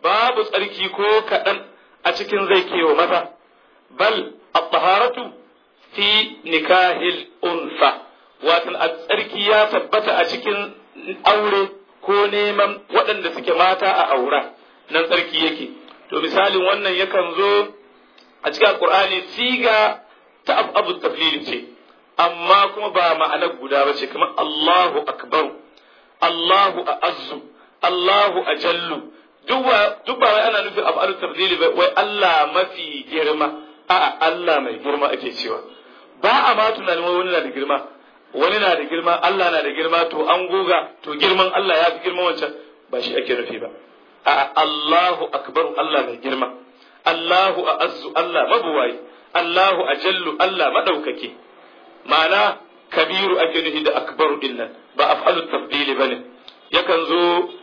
Speaker 2: babu tsarki ko kaɗan a cikin zai kewa maza bal at-taharatu fi nikahil unsa watan a tsarki ya tabbata a cikin aure ko neman waɗanda suke mata a aura nan tsarki yake to misalin wannan yakan zo a cikin alqur'ani siga ta abu taflil ce amma kuma ba ma'anar guda ba ce kamar Allahu akbar Allahu a'azzu Allahu ajallu duk ba wai ana nufin abu alu tafdili ba wai Allah mafi girma a'a Allah mai girma ake cewa ba a ma tunanin wani na da girma wani na da girma Allah na da girma to an goga to girman Allah ya fi girman wancan ba shi ake nufi ba a'a Allahu akbar Allah mai girma Allahu a'azzu Allah mabuwayi Allahu ajallu Allah madaukake ma'ana kabiru ake nufi da akbaru dinnan ba af'alu tafdili bane yakan zo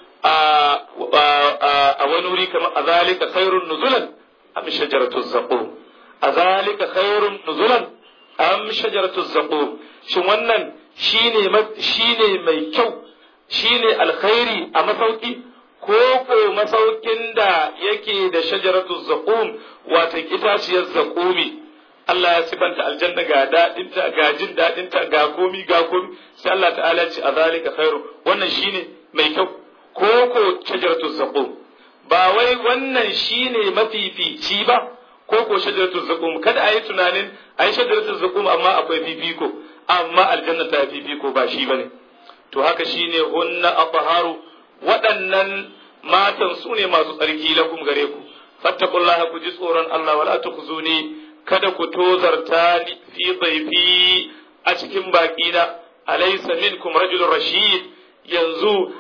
Speaker 2: a wani wuri kamar a zalika khairun nuzulan am shajaratu zaqum a zalika khairun nuzulan am shajaratu zaqum shin wannan shine shine mai kyau shine alkhairi a masauki ko ko masaukin da yake da shajaratu zaqum wato itaciyar zaqumi Allah ya sifanta aljanna ga daɗinta ga jin daɗinta ga komi ga komi sai Allah ta'ala ce a zalika khairu wannan shine mai kyau ko ko shajaratu zaqum ba wai wannan shine mafifici ba ko ko shajaratu zaqum kada ayi tunanin ayi shajaratu zaqum amma akwai fifiko amma aljanna ta fifiko ba shi bane to haka shine hunna athaharu waɗannan matan su ne masu tsarki lakum gare ku fattakullaha ku ji tsoron Allah wala tukhzuni kada ku tozarta ni fi dhaifi a cikin baƙina alaysa minkum rajulun rashid yanzu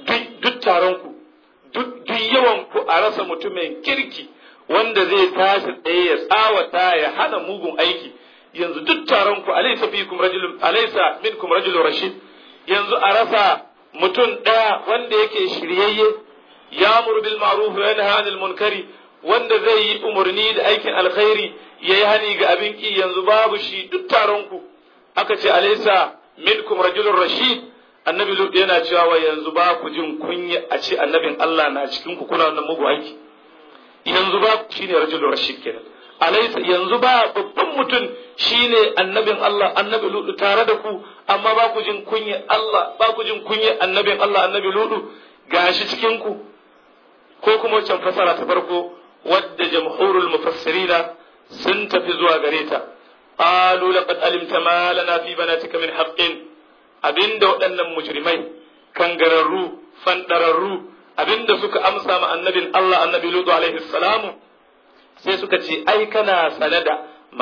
Speaker 2: duk taron ku duk yawan ku a rasa mutumin kirki wanda zai tashi tsaye ya tsawata ya hana mugun aiki yanzu duk taron ku alaysa fikum rajulun alaysa minkum rajulun rashid yanzu a rasa mutum ɗaya wanda yake shiryayye ya bil ma'ruf wa yanha 'anil munkari wanda zai yi umarni da aikin alkhairi yayi hani ga abin ki yanzu babu shi duk taron ku aka ce alaysa minkum rajulun rashid annabi lut yana cewa wa yanzu ba ku jin kunya a ce annabin Allah na cikin ku kuna wannan mugu aiki yanzu ba shine rajulun rashid kenan alaysa yanzu ba babban mutum shine annabin Allah annabi lut tare da ku amma ba ku jin kunya Allah ba ku jin kunya annabin Allah annabi lut gashi cikin ku ko kuma wancan fasara ta farko wadda jamhurul mufassirina sun tafi zuwa gare ta qalu laqad alimta ma lana fi banatika min haqqin abinda waɗannan mujrimai kangararru fandararru abinda suka amsa ma annabin Allah annabi Lutu alaihi salamu sai suka ce ai kana sanada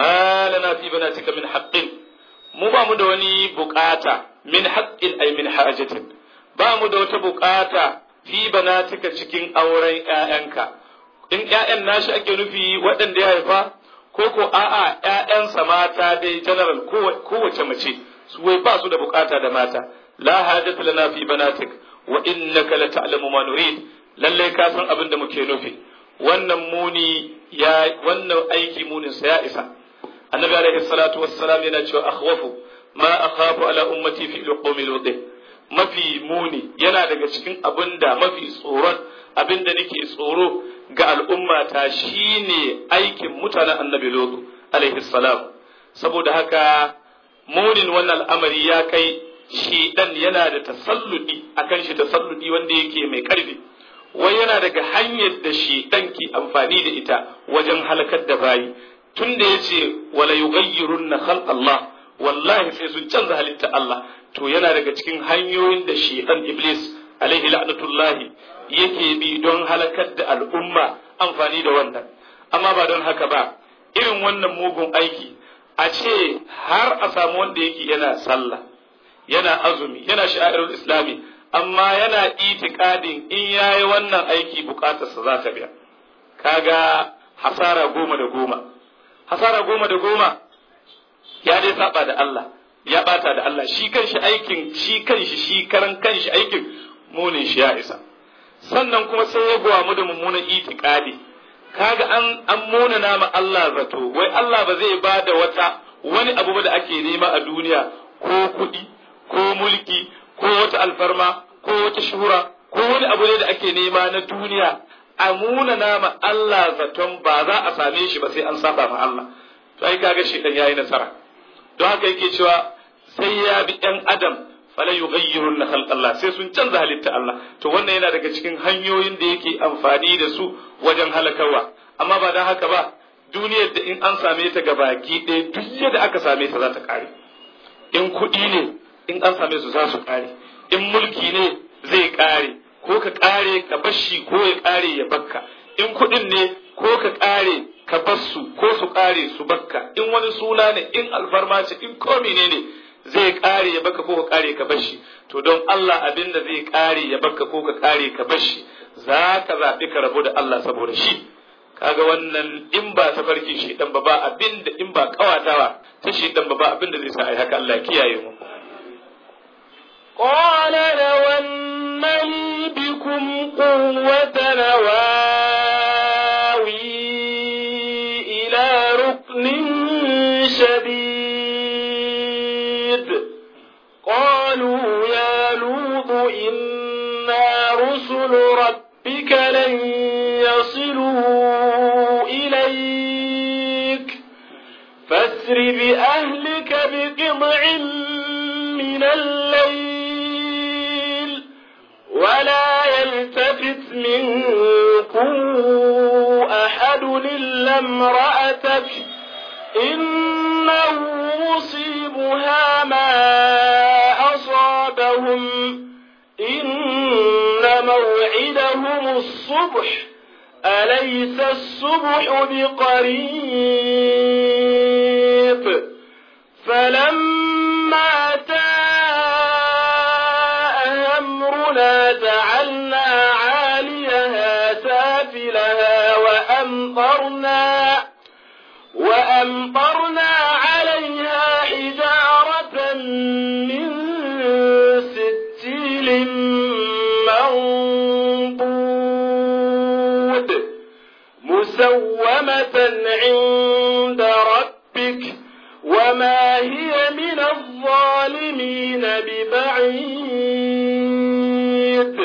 Speaker 2: ma lana fi banatika min haqqin mu ba mu da wani bukata min haqqin ay min hajatin ba mu da wata bukata fi banatika cikin auren ƴaƴanka in ƴaƴan nashi ake nufi waɗanda ya haifa ko ko a'a ƴaƴansa mata dai general kowace mace su wai ba su da bukata da mata la hajata lana fi banatik wa innaka la ta'lamu ma nurid lalle ka san abin da muke nufi wannan muni ya wannan aiki munin sa ya isa annabi alaihi salatu wassalam yana cewa akhwafu ma akhafu ala ummati fi luqumi ludi mafi muni yana daga cikin abin da mafi tsoron abin da nake tsoro ga al'ummata shine aikin mutanen annabi lutu alaihi salam saboda haka munin wannan al'amari ya kai shi dan yana da tasalludi akan shi tasalludi wanda yake mai karfi wai yana daga hanyar da shi dan ki amfani da ita wajen halakar da bayi tun da yace wala yughayyirunna khalq Allah wallahi sai sun canza halitta Allah to yana daga cikin hanyoyin da shi dan iblis alaihi la'natullahi yake bi don halakar da al'umma amfani da wannan amma ba don haka ba irin wannan mugun aiki a ce har a samu wanda yake yana sallah yana azumi yana sha'irul islami amma yana itikadin in yayi wannan aiki bukatarsa za ta biya kaga hasara goma da goma hasara goma da goma ya dai saba da Allah ya bata da Allah shi kanshi aikin shi kanshi shi karan kanshi aikin munin shi ya isa sannan kuma sai ya gowa mu da mummunan itikadi kaga an an munana ma Allah zato wai Allah ba zai ba da wata wani abu ba da ake nema a duniya ko kuɗi ko mulki ko wata alfarma ko wata shuhura ko wani abu ne da ake nema na duniya a muna nama Allah zaton ba za a same shi ba sai an saba ma Allah to ai kaga shedan yayi nasara don haka yake cewa sai ya bi ɗan adam fala yughayyirun khalq Allah sai sun canza halitta Allah to wannan yana daga cikin hanyoyin da yake amfani da su wajen halakarwa amma ba dan haka ba duniyar da in an same ta ga baki ɗaya duk yadda aka same ta za ta ƙare in kuɗi ne in an same su za su ƙare in mulki ne zai ƙare ko ka ƙare ka bashi ko ya ƙare ya bakka in kuɗin ne ko ka ƙare ka bassu ko su ƙare su bakka in wani suna ne in alfarma ce in ko ne ne zai ƙare ya baka ko ka ƙare ka bashi to don Allah abin da zai ƙare ya baka ko ka ƙare ka bashi za ka zaɓi ka rabu da Allah saboda shi kaga wannan in ba tafarkin shedan ba ba abin da in ba kawatawa ta shedan ba ba abin da zai sa ai haka Allah kiyaye mu
Speaker 1: قال لو أن لي بكم قوة نواوي إلى ركن شديد قالوا يا لوط إنا رسل ربك لن يصلوا إليك فاسر بأهلك بقطع من الليل ولا يلتفت منكم أحد إلا امرأتك إنه مصيبها ما أصابهم إن موعدهم الصبح أليس الصبح بقريب فلما جاء أمرنا جعلنا عاليها سافلها وأمطرنا وأمطرنا عليها حجارة من سجيل منضود مسومة عند ربك وما هي من الظالمين ببعيد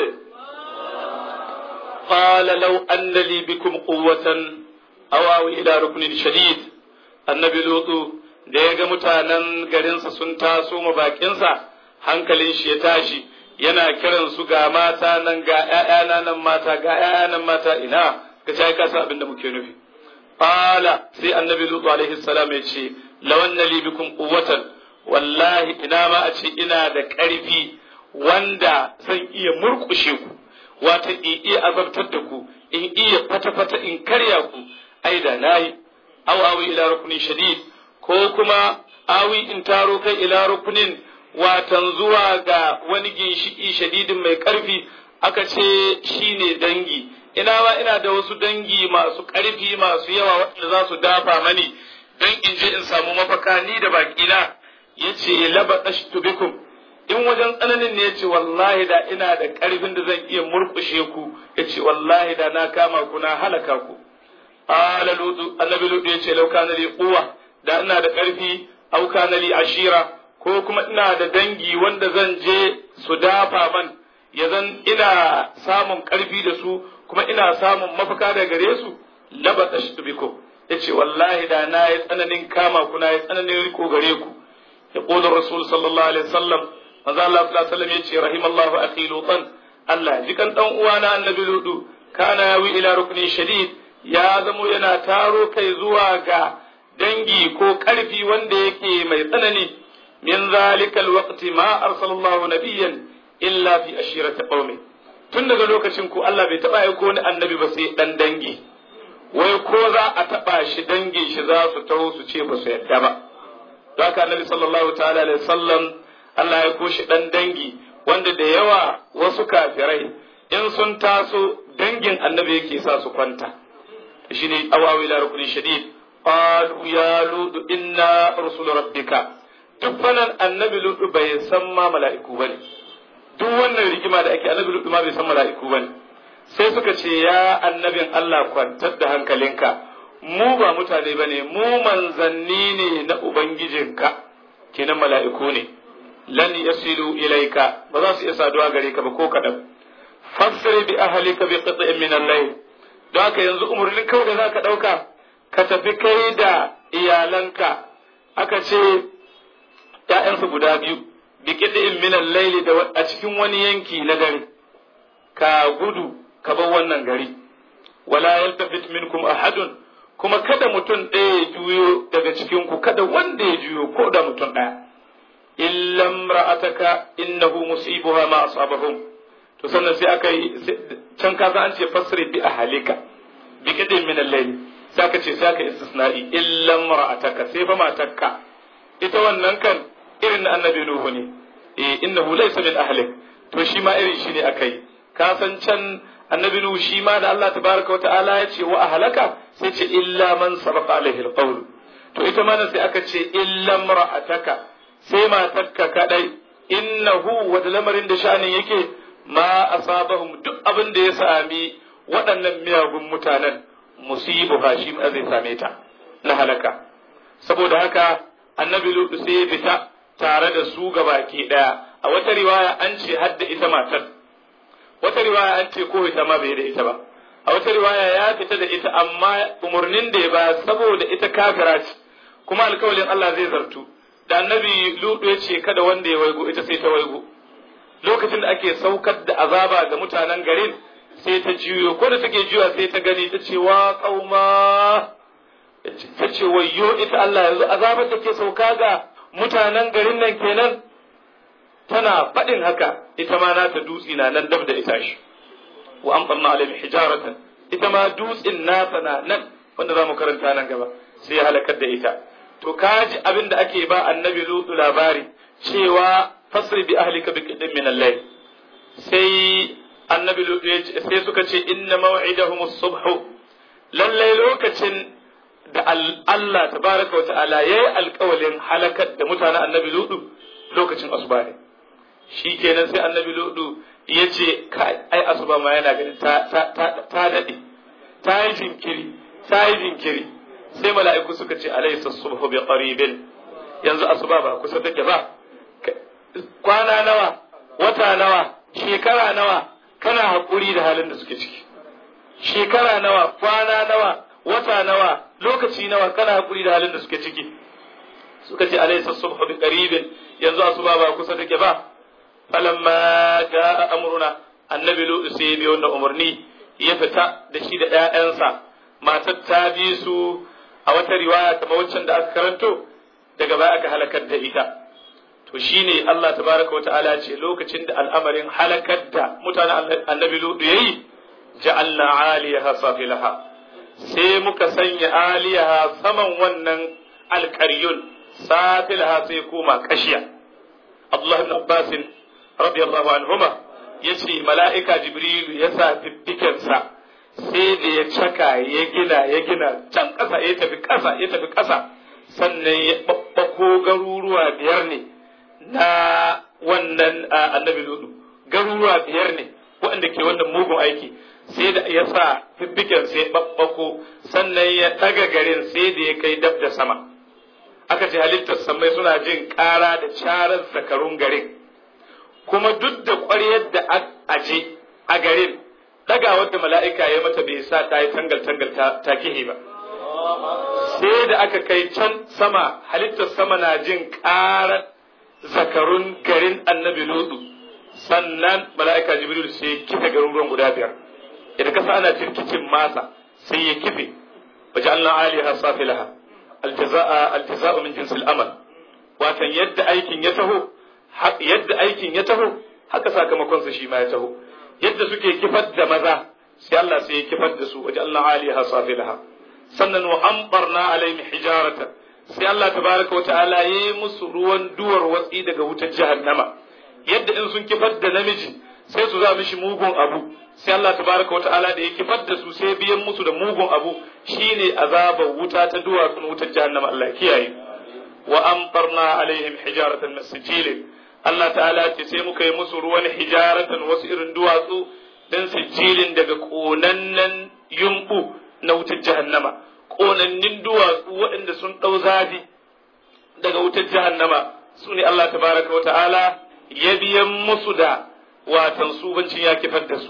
Speaker 2: قال لو أن لي بكم قوة أواوي إلى ركن شديد النبي لوط da ya ga mutanen garinsa sun taso ma bakinsa hankalin shi ya tashi yana kiran su ga mata nan ga ‘ya'yana nan mata ga ‘ya'ya nan mata ina ka ci ka san abin da muke nufi qala sai annabi lutu alaihi salam ya ce lawanna li bikum quwwatan wallahi ina ma a ce ina da ƙarfi wanda zan iya murƙushe ku wata in iya azabtar da ku in iya fata-fata in karya ku ai da nayi aw awi ila rukunin shadid ko kuma awi in taro kai ila rukunin watan zuwa ga wani ginshiki shadidin mai ƙarfi aka ce shine dangi ina ma ina da wasu dangi masu ƙarfi masu yawa waɗanda za su dafa mani don in je in samu mafaka ni da baƙina ya ce laba bikum in wajen tsananin ne ya ce wallahi da ina da ƙarfin da zan iya murƙushe ku ya ce wallahi da na kama ku na halaka ku ala lutu annabi lutu ya ce lauka na li quwwa da ina da ƙarfi auka na li ashira ko kuma ina da dangi wanda zan je su dafa man ya zan ina samun ƙarfi da su kuma ina samun mafaka da gare su laba bikum ya ce wallahi da na yi tsananin kama ku na yi tsananin riko gare ku ya ƙodar rasul sallallahu alaihi wasallam manzo Allah sallallahu alaihi wasallam yace rahimallahu akhi lutan Allah jikan dan uwana annabi ludu kana yawi ila rukni shadid ya zamo yana taro kai zuwa ga dangi ko karfi wanda yake mai tsanani min zalika alwaqti ma arsalallahu nabiyyan illa fi ashirati qaumi tun daga lokacin ku Allah bai taba aiko wani annabi ba sai dan dangi wai ko za a taba shi dangin shi za su taho su ce ba su yadda ba don haka annabi sallallahu ta'ala alaihi wasallam Allah ya koshi ɗan dangi wanda da yawa wasu kafirai in sun taso dangin annabi yake sa su kwanta shi ne awawi la rukunin shadid qalu ya ludu inna rusul rabbika duk fanan annabi ludu bai san ma mala'iku bane duk wannan rigima da ake annabi ludu ma bai san mala'iku bane sai suka ce ya annabin Allah kwantar da hankalinka mu ba mutane bane mu manzanni ne na ubangijinka kenan mala'iku ne lan yasilu ilaika ba za su iya saduwa gare ka ba ko kadan fassir bi ahlika bi qit'in min al-layl don haka yanzu umarnin kawai da za ka ɗauka ka tafi kai da iyalanka aka ce ‘ya'yansu guda biyu biƙiɗin minan laili da a cikin wani yanki na dare ka gudu ka bar wannan gari wala yaltafit minkum ahadun kuma kada mutum ɗaya ya juyo daga cikinku kada wanda ya juyo ko da mutum ɗaya illa ra'ataka innahu musibuha ma asabahum to sannan sai aka yi can ka an ce fasri bi ahalika bi kadin min al-layl sai aka ce sai aka istisna'i illa ra'ataka sai fa matakka ita wannan kan irin na annabi nuhu ne eh innahu laysa min ahlik to shi ma irin shi ne akai ka san can annabi nuhu shi ma da Allah tabaraka wa ta'ala ya ce wa ahlaka sai ce illa man sabaqa alaihi al-qawl to ita ma sai aka ce illa ra'ataka sai matakka kadai innahu wa lamarin da sha'anin yake ma asabahum duk abin da ya sami waɗannan miyagun mutanen musibu ha shi ma zai same ta na halaka saboda haka annabi lutu sai ya fita tare da su gabaki daya a wata riwaya an ce hadda ita matar wata riwaya an ce ko ita ma bai da ita ba a wata riwaya ya fita da ita amma umarnin da ya ba saboda ita kafira ce kuma alkawalin Allah zai zartu da annabi lutu ya ce kada wanda ya waigo ita sai ta waigo lokacin da ake saukar da azaba ga mutanen garin sai ta juyo ko da take juya sai ta gani ta ce wa kauma ta ce wayyo ita Allah yanzu azabar da ke sauka ga mutanen garin nan kenan tana faɗin haka ita ma nata dutsi na nan dab da ita shi wa amtarna alaihim hijaratan ita ma dutsin nata na nan wanda za mu karanta nan gaba sai ya halakar da ita to kaji abin da ake ba annabi lutu labari cewa fasri bi ahlika bi qidin min al-layl sai annabi lutu sai suka ce inna maw'idahum as-subh lallai lokacin da Allah tabaraka wa ta'ala yayi alƙawalin halakar da mutanen annabi lutu lokacin asuba ne shikenan sai annabi lutu ya ce kai ai asuba ma yana ganin ta ta ta dade ta yi jinkiri ta yi jinkiri sai mala'iku suka ce alaysa subhu bi qaribin yanzu asuba ba kusa take ba kwana nawa wata nawa shekara nawa kana hakuri da halin da suke ciki shekara nawa kwana nawa wata nawa lokaci nawa kana hakuri da halin da suke ciki suka ce alaysa subhu bi qaribin yanzu asuba ba kusa take ba falamma jaa amruna annabi lu sai biyo da umarni ya fita da shi da ƴaƴansa matar ta bi su a wata riwaya kamar waccan da aka karanto daga baya aka halakar da ita to shine Allah tabaraka wata'ala ce lokacin da al'amarin halakar da mutanen annabi ludu yayi ja'alna 'aliyaha safilaha sai muka sanya aliyaha saman wannan alƙaryun safilaha sai koma kashiya Abdullah ibn Abbas radiyallahu anhuma yace mala'ika Jibrilu ya sa fiffikensa sai da ya caka ya gina ya gina can ƙasa ya tafi ƙasa ya tafi ƙasa sannan ya babbako garuruwa biyar ne na wannan annabi ludu garuruwa biyar ne waɗanda ke wannan mugun aiki sai da ya sa fiffiken sai babbako sannan ya ɗaga garin sai da ya kai dab da sama aka ce halittar samai suna jin ƙara da carar zakarun garin kuma duk da ƙwaryar da aje a garin ɗagawar da mala'ika ya mata bai sa ta yi tangal-tangal ta kihe ba sai da aka kai can sama halittar sama na jin ƙarar zakarun garin annabi lutu sannan mala'ika jibril sai ya kife garuruwan guda biyar idan kasa ana jirkicin masa sai ya kife waje Allah aliha safilaha aljaza'a aljaza'u min jinsil amal watan yadda aikin ya taho yadda aikin ya taho haka sakamakon sa shi ma ya taho yadda suke kifar da maza sai Allah sai ya kifar da su waje Allah aliha safilaha sannan wa ambarna alaihim hijaratan sai Allah tabaraka wata'ala ya yi musu ruwan duwar watsi daga wutar jahannama yadda in sun kifar da namiji sai su za mishi mugun abu sai Allah tabaraka wata'ala da ya kifar da su sai biyan musu da mugun abu shine azabar wuta ta duwatsun wutar jahannama Allah kiyaye wa amtarna alaihim hijaratan min sijil Allah ta'ala ce sai muka yi musu ruwan hijaratan wasu irin duwatsu dan sijilin daga konannen yumbu na wutar jahannama ƙonannin duwatsu waɗanda sun ɗau zafi daga wutar jahannama su ne Allah tabaraka wa ta'ala ya biyan musu da watan subancin ya kifar da su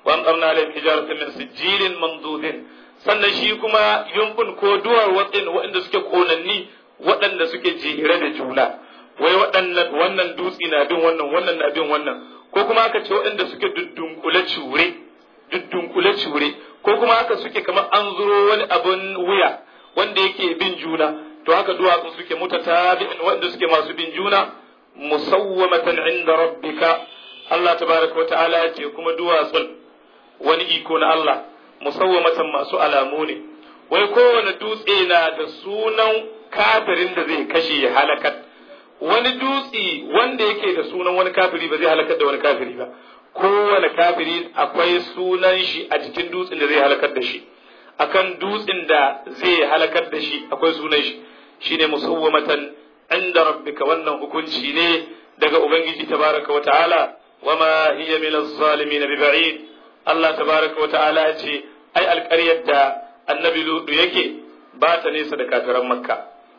Speaker 2: wa amtarna alaihim hijaratan min sijilin mandudin sannan shi kuma yumbun ko duwar watsin waɗanda suke konanni waɗanda suke jere da juna wai waɗannan wannan dutse na bin wannan wannan na bin wannan ko kuma aka ce waɗanda suke duddunkule cure duddunkule cure ko kuma haka suke kamar an zuro wani abin wuya wanda yake bin juna to haka duwatsu suke mutatabi'in wanda suke masu bin juna musawwamatan inda rabbika Allah tabaraka wa ta'ala ya ce kuma duwatsun wani iko na Allah musawwamatan masu alamu ne wai kowane dutse na da sunan kafirin da zai kashe ya halakar wani dutse wanda yake da sunan wani kafiri ba zai halakar da wani kafiri ba kowane kafiri akwai sunan shi a jikin dutsen da zai halakar da shi akan dutsen da zai halakar da shi akwai sunan shi shine musawwamatan inda rabbika wannan hukunci ne daga ubangiji tabaraka wata'ala wama hiya min az-zalimin bi ba'id Allah tabaraka wata'ala ya ce ai alƙaryar da annabi ludu yake ba ta nesa da kafiran makka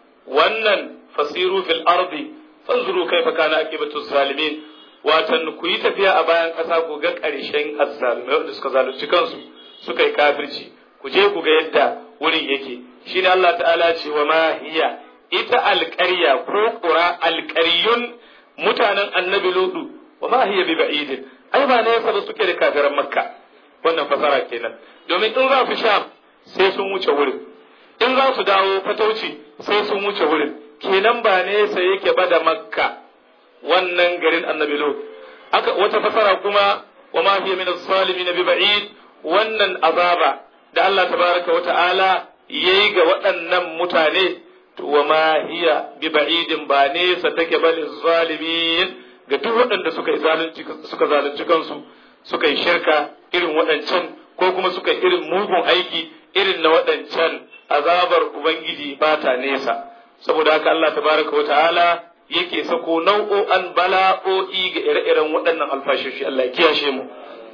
Speaker 2: wannan fasiru fil ardi fanzuru kaifa kana aqibatu zalimin watan ku yi tafiya a bayan ƙasa ku ga ƙarshen azzalumai wanda suka zalunci kansu suka yi kafirci ku je ku ga yadda wurin yake shine Allah ta'ala ce wa ma hiya ita alƙarya ko ƙura alƙaryun mutanen annabi ludu wa ma hiya bi ba'idin ai ba nesa da suke da kafiran makka wannan fasara kenan domin in za su sham sai sun wuce wurin in za su dawo fatauci sai sun wuce wurin kenan ba nesa yake ba da makka wannan garin annabi lut aka wata fasara kuma wa ma hiya min az-zalimin bi ba'id wannan azaba da Allah tabaraka wa ta'ala yayi ga waɗannan mutane to wa ma hiya bi ba'idin ba nesa take ba zalimin ga duk waɗanda suka yi zalunci suka zalunci kansu suka yi shirka irin waɗancan ko kuma suka irin mugun aiki irin na waɗancan azabar ubangiji ba ta nesa saboda haka Allah tabaraka wa ta'ala yake sako nau'o'an bala'o'i ga ire-iren waɗannan alfashoshi Allah ya kiyashe mu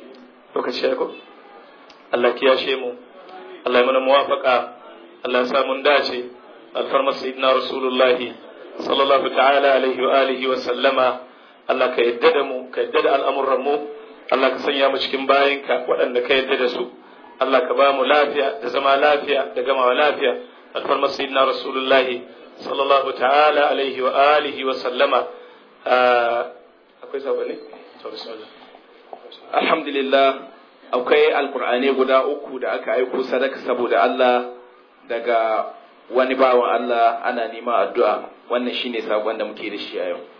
Speaker 2: lokaci ya ko Allah kiyashe mu Allah ya mana muwafaka Allah ya sa mun dace alfarmar sayyidina rasulullahi sallallahu ta'ala alaihi wa alihi wa sallama Allah ka yadda da mu ka yadda da al'amuran mu Allah ka sanya mu cikin bayinka waɗanda ka yadda da su Allah ka ba mu lafiya da zama lafiya da gamawa lafiya alfarmar sayyidina rasulullahi sallallahu ta'ala alaihi wa alihi wa sallama akwai sabani
Speaker 4: alhamdulillah akwai alkur'ani guda uku da aka aiko sadaka saboda Allah daga wani bawan Allah ana nema addu'a wannan shine sakon da muke da shi a yau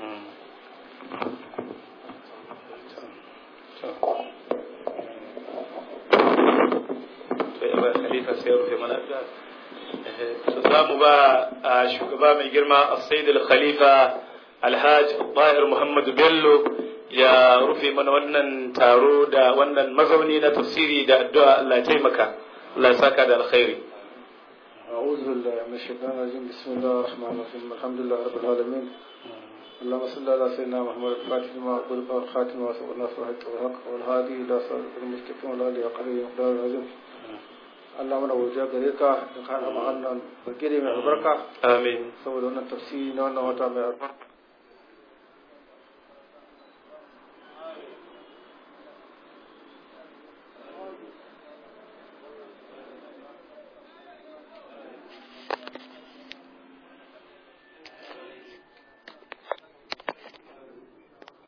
Speaker 2: khalifa sai rufe mana addu'a za mu ba shugaba mai girma as-sayyid al-khalifa alhaji Tahir Muhammad Bello ya rufe mana wannan taro da wannan mazauni na tafsiri da addu'a Allah ya taimaka Allah ya saka da alkhairi
Speaker 5: أعوذ بالله من الشيطان الرجيم بسم الله الرحمن الرحيم الحمد لله رب العالمين اللهم صل على سيدنا محمد الفاتح لما أقول الخاتم وسبق الناس والحق والحق والهادي إلى صراط المستقيم وعلى آله وقدره مقدار العظيم Allah mana wuja gare ka da kana ma'annan bagire mai albarka
Speaker 2: amin
Speaker 5: saboda wannan tafsiri na wannan wata mai albarka